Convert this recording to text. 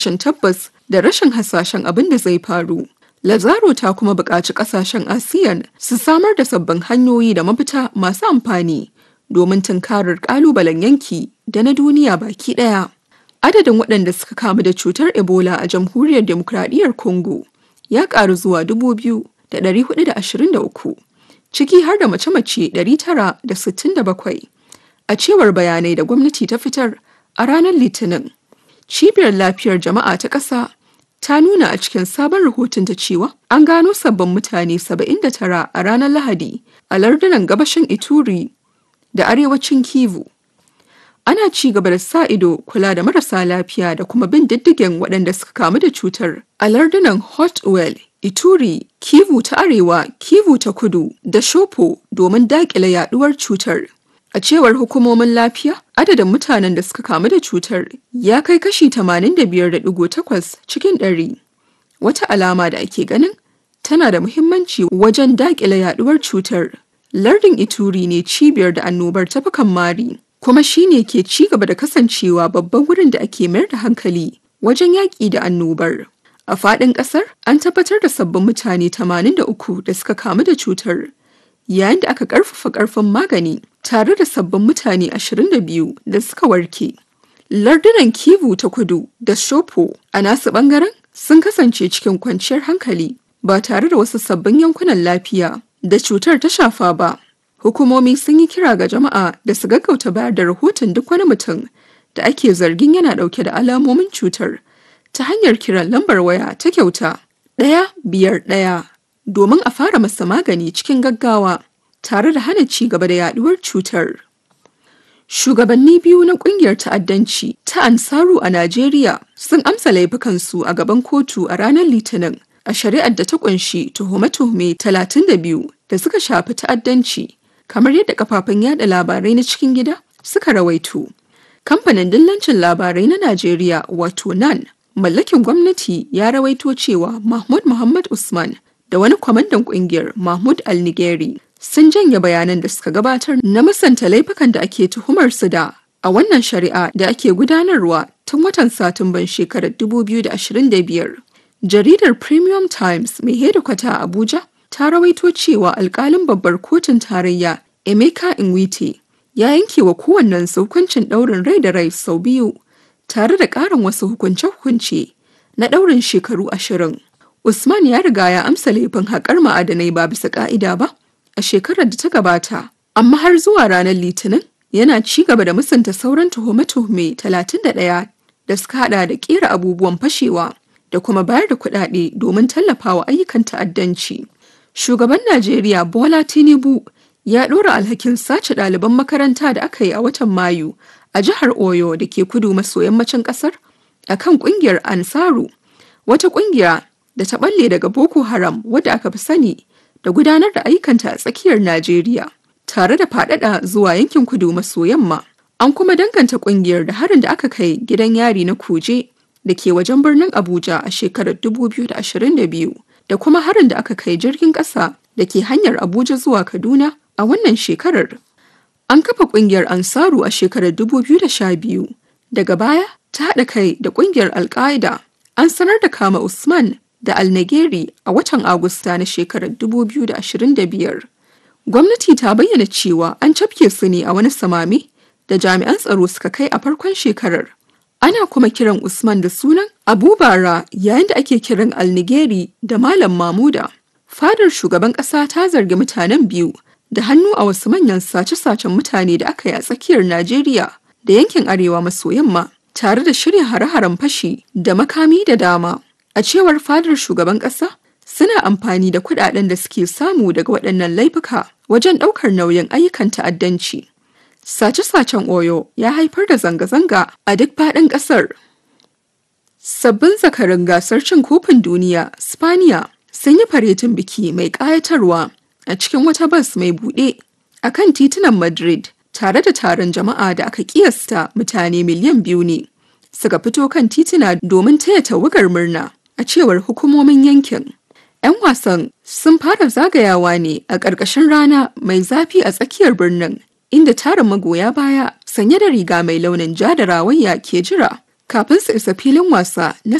rashin tabbas da rashin hasashen abin da zai faru. Lazaro ta kuma buƙaci ƙasashen ASEAN su samar da sabbin hanyoyi da mafita masu amfani domin tunkarar ƙalubalen yanki da na duniya baki ɗaya. Adadin waɗanda suka kamu da cutar Ebola a Jamhuriyar Demokradiyyar Congo ya ƙaru zuwa 2,423, ciki har da mace-mace 967, a cewar bayanai da gwamnati ta fitar a ranar Litinin. Cibiyar Lafiyar Jama'a ta ƙasa ta nuna a cikin sabon rahotonta cewa an gano sabbin mutane 79 a ranar Lahadi a lardunan gabashin Ituri da arewacin Kivu. Ana ci gaba da sa ido kula da marasa lafiya da kuma bin diddigen waɗanda suka kamu da cutar a lardunan Hotwell, Ituri, Kivu ta Arewa, Kivu ta Kudu da Shopo domin daƙile yaɗuwar cutar. A cewar hukumomin lafiya, adadin mutanen da suka kamu da cutar ya kai kashi 85.8 cikin ɗari. Wata alama da ake ganin tana da muhimmanci wajen daƙile yaɗuwar cutar. Lardin Ituri ne cibiyar da annobar ta fi mari, kuma shi ne ke ci gaba da kasancewa babban wurin da ake mayar da hankali wajen yaƙi da annobar. A faɗin ƙasar, an tabbatar da sabbin mutane 83 da suka kamu da cutar. yayin da aka karfafa karfin magani tare da sabbin mutane 22 da suka warke. Lardunan Kivu ta kudu da Shopo a nasu bangaren sun kasance cikin kwanciyar hankali ba tare da wasu sabbin yankunan lafiya da cutar ta shafa ba. Hukumomi sun yi kira ga jama'a da su gaggauta bayar da rahoton duk wani mutum da ake zargin yana dauke da alamomin cutar ta hanyar kiran lambar waya ta kyauta ɗaya biyar ɗaya domin a fara masa magani cikin gaggawa tare da hana ci gaba da yaduwar cutar. Shugabanni biyu na kungiyar ta'addanci ta Ansaru a Najeriya sun amsa laifukansu a gaban kotu a ranar Litinin a shari'ar da ta kunshi tuhume-tuhume 32 da suka shafi ta'addanci kamar yadda kafafen yada labarai na cikin gida suka rawaito. Kamfanin dillancin labarai na Najeriya wato NAN mallakin gwamnati ya rawaito cewa Mahmud Muhammad Usman da wani kwamandan kungiyar Mahmud Al-Nigeri sun janye bayanan da suka gabatar na musanta laifukan da ake tuhumar su da a wannan shari'a da ake gudanarwa tun watan Satumban shekarar 2025. Jaridar Premium Times mai hedikwata a Abuja ta rawaito cewa alkalin babbar kotun tarayya Emeka Nwite ya yanke wa kowannen hukuncin ɗaurin rai da rai sau biyu tare da ƙarin wasu hukunce-hukunce na ɗaurin shekaru ashirin. Usman ya riga ya amsa laifin haƙar ma'adanai ba bisa ƙa'ida ba a shekarar da ta gabata, amma har zuwa ranar Litinin yana ci gaba da musanta sauran tuhume-tuhume 31 da suka hada da ƙera abubuwan fashewa da kuma bayar da kuɗaɗe domin tallafawa ayyukan ta'addanci. Shugaban Najeriya Bola Tinubu ya ɗora alhakin sace ɗaliban makaranta da aka yi a watan Mayu a jihar Oyo da ke kudu maso yammacin ƙasar akan ƙungiyar Ansaru, wata ƙungiya da ta balle daga Boko Haram wadda aka fi sani da gudanar da ayyukanta a tsakiyar Najeriya tare da faɗaɗa zuwa yankin kudu maso yamma. An kuma danganta ƙungiyar da harin da aka kai gidan yari na Kuje da ke wajen birnin Abuja a shekarar 2022 da kuma harin da aka kai jirgin ƙasa da ke hanyar Abuja zuwa Kaduna a wannan shekarar. An kafa ƙungiyar Ansaru a shekarar 2012 daga baya ta haɗa kai da ƙungiyar Al-Qaeda. An sanar da kama Usman da Alnageri a watan Agusta na shekarar 2025. Gwamnati ta bayyana cewa an cafke su ne a wani samami da jami'an tsaro suka kai a farkon shekarar. Ana kuma kiran Usman da sunan Abubara yayin da ake kiran Alnigeri da Malam Mamuda. Fadar shugaban ƙasa ta zargi mutanen biyu da hannu a wasu manyan sace-sacen mutane da aka yi a tsakiyar Najeriya da yankin arewa maso yamma tare da shirya hare-haren fashi da makami da dama. A cewar fadar shugaban ƙasa, suna amfani da kuɗaɗen da suke samu daga waɗannan laifuka wajen ɗaukar nauyin ayyukan ta'addanci. Sace-sacen Oyo ya haifar da zanga-zanga a duk faɗin ƙasar. Sabbin zakarin gasar cin kofin duniya, Spaniya, sun yi faretin biki mai ƙayatarwa a cikin wata bas mai buɗe a kan titunan Madrid tare da taron jama'a da aka kiyasta mutane miliyan biyu ne. Suka fito kan tituna domin taya tawagar murna. a cewar hukumomin yankin. 'Yan wasan sun fara zagayawa ne a ƙarƙashin rana mai zafi a tsakiyar birnin, inda tarin magoya baya sanye da riga mai launin ja da rawayya ke jira kafin su isa filin wasa na